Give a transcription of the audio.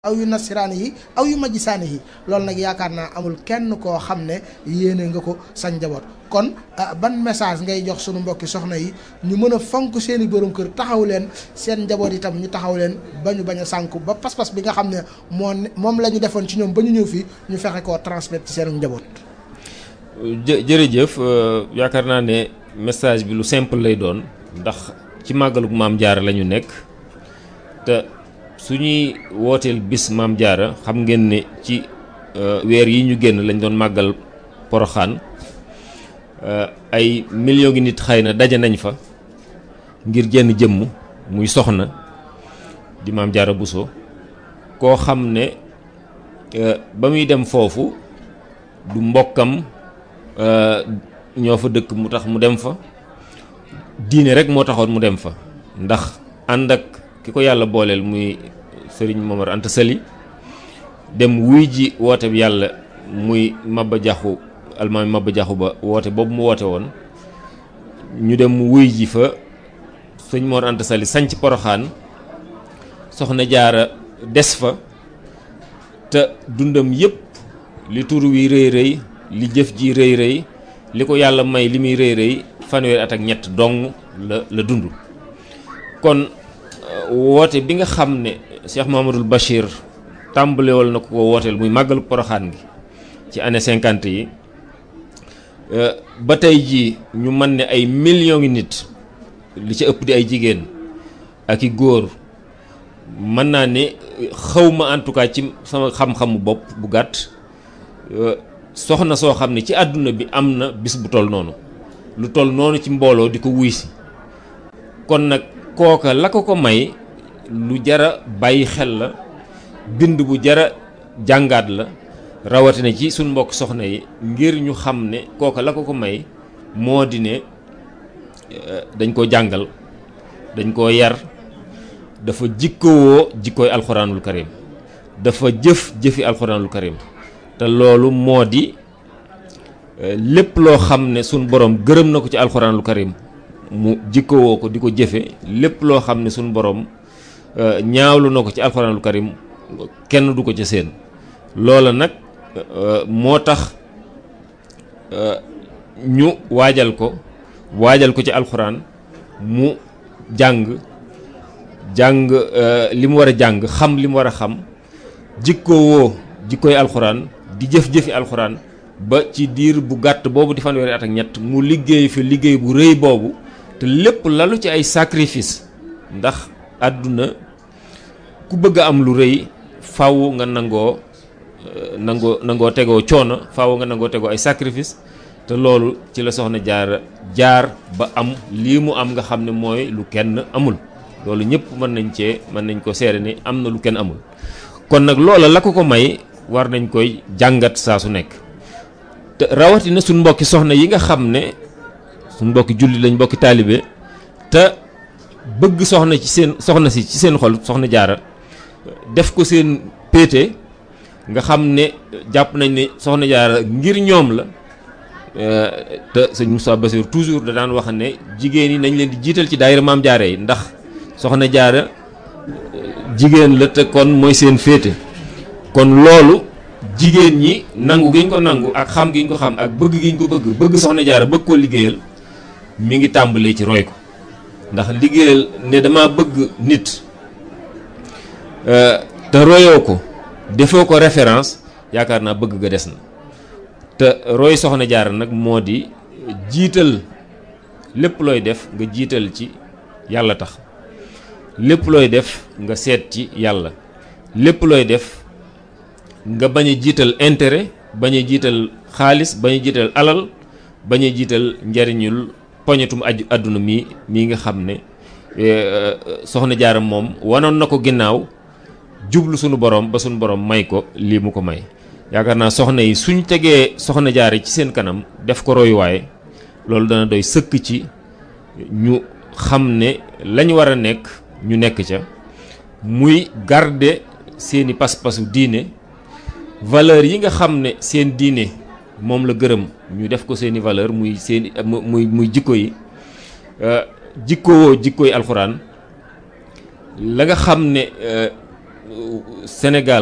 aw yu nasiraani yi aw yu majisaani yi loolu nag yaakaar naa amul kenn koo xam ne yéene nga ko sa njaboot kon ban message ngay jox sunu mbokki soxna yi ñu mën a fonk seeni borom kër taxaw leen seen njaboot itam ñu taxaw leen ba ñu bañ a sànku ba pas-pas bi nga xam ne moo moom la ñu defoon ci ñoom ba ñu ñëw fii ñu fexe koo transmettre ci seen njaboot. jë jërëjëf yaakaar naa ne message bi lu simple lay doon ndax ci màggalug maam jaara la ñu nekk te. su ñuy wooteel bis maam jaara xam ngeen ne ci weer yi ñu génn lañ doon màggal poroxaan ay million gi nit xëy na daje nañ fa ngir jenn jëmm muy soxna di maam jaara Buso koo xam ne ba muy dem foofu du mbokkam ñoo fa dëkk mu tax mu dem fa diine rek moo taxoon mu dem fa ndax ànd ak ki ko yàlla booleel muy sëriñ Momar Anta Sali dem wuy ji woote bi yàlla muy Maba Jaxu almaami Maba Jaxu ba woote boobu mu woote woon ñu dem wuy ji fa sëñ Mor Anta Sali sanc Poroxaan soxna jaara des fa te dundam yépp li tur wi rëy rëy li jëf ji rëy rëy li ko yàlla may li muy rëy rëy fanweeri at ak ñett dong la la dund kon woote bi nga xam ne Cheikh Mahamadul Bachir tàmbalewal na ko ko wooteel muy màggalu poroxaan gi ci année cinquante yi ba tey jii ñu mën ne ay millions ngi nit li ci ëpp di ay jigéen ak i góor mën naa ne xawma en tout cas ci sama xam-xamu bopp bu gàtt soxna soo xam ne ci àdduna bi am na bis bu toll noonu lu toll noonu ci mbooloo di ko wuy si kon nag kooka la ko ko may lu jara bàyyi xel la bind bu jara jàngaat la rawatina ci suñ mbokk soxna yi ngir ñu xam ne kooka la ko ko may moo di ne dañ ko jàngal dañ koo yar dafa jikkowoo jikkooy alxuraanul karim dafa jëf jëfi alxuraanul karim te loolu moo di lépp loo xam ne suñ borom gërëm na ko ci alxuraanul karim mu jikkowoo ko di ko jëfe lépp loo xam ne suñu borom ñaawlu na ko ci alxuraanul karim kenn du ko ca seen loola nag moo tax ñu waajal ko waajal ko ci alxuraan mu jàng jàng li mu war a jàng xam li mu war a xam jikkowoo jikkooy alxuraan di jëf-jëfi alxuraan ba ci diir bu gàtt boobu di fanweeri at ak ñett mu liggéey fi liggéey bu rëy boobu te lépp lalu ci ay sacrifice ndax àdduna ku bëgg a am lu rëy faaw nga nangoo nangoo nangoo tegoo coono faaw nga nangoo tegoo ay sacrifice te loolu ci la soxna jaar jaar ba am lii mu am nga xam ne mooy lu kenn amul loolu ñëpp mën nañ cee mën nañ ko seere ni am na lu kenn amul kon nag loola la ko ko may war nañ koy jàngat saa su nekk te rawatina suñ mbokki soxna yi nga xam ne suñ mbokki julli lañ mbokki taalibe te bëgg soxna ci seen soxna si ci seen xol soxna jaara def ko seen péete nga xam ne jàpp nañ ne soxna jaara ngir ñoom la te sëñ Moussa Bassir toujours da daan wax ne jigéen yi nañ leen di jiital ci daayira maam jaara yi ndax soxna jaara jigéen la te kon mooy seen féete kon loolu jigéen ñi nangu gi ñu ko nangu ak xam gi ñu ko xam ak bëgg gi ñu ko bëgg bëgg soxna jaara bëgg koo liggéeyal mi ngi tàmbalee ci roy ko ndax liggéeyal ne dama bëgg nit te royoo ko defoo ko référence yaakaar naa bëgg ga des na te roy soxna jaara nag moo di jiital lépp looy def nga jiital ci yàlla tax lépp looy def nga seet ci yàlla lépp looy def nga bañ a jiital intérêt bañ a jiital xaalis bañ a jiital alal bañ a jiital njariñul poñetum aju àdduna mi mii nga xam ne soxna jaara moom wanoon na ko ginnaaw jublu sunu borom ba sunu borom may ko lii mu ko may yaakaar naa soxna yi suñ tegee soxna jaara ci seen kanam def ko royuwaay loolu dana doy sëkk ci ñu xam ne lañ war a nekk ñu nekk ca muy garder seeni pas-pasu diine valeur yi nga xam ne seen diine moom la gërëm ñu def ko seeni valeur muy seeni muy muy jikko yi jikkowoo jikko yi alxuraan la nga xam ne Sénégal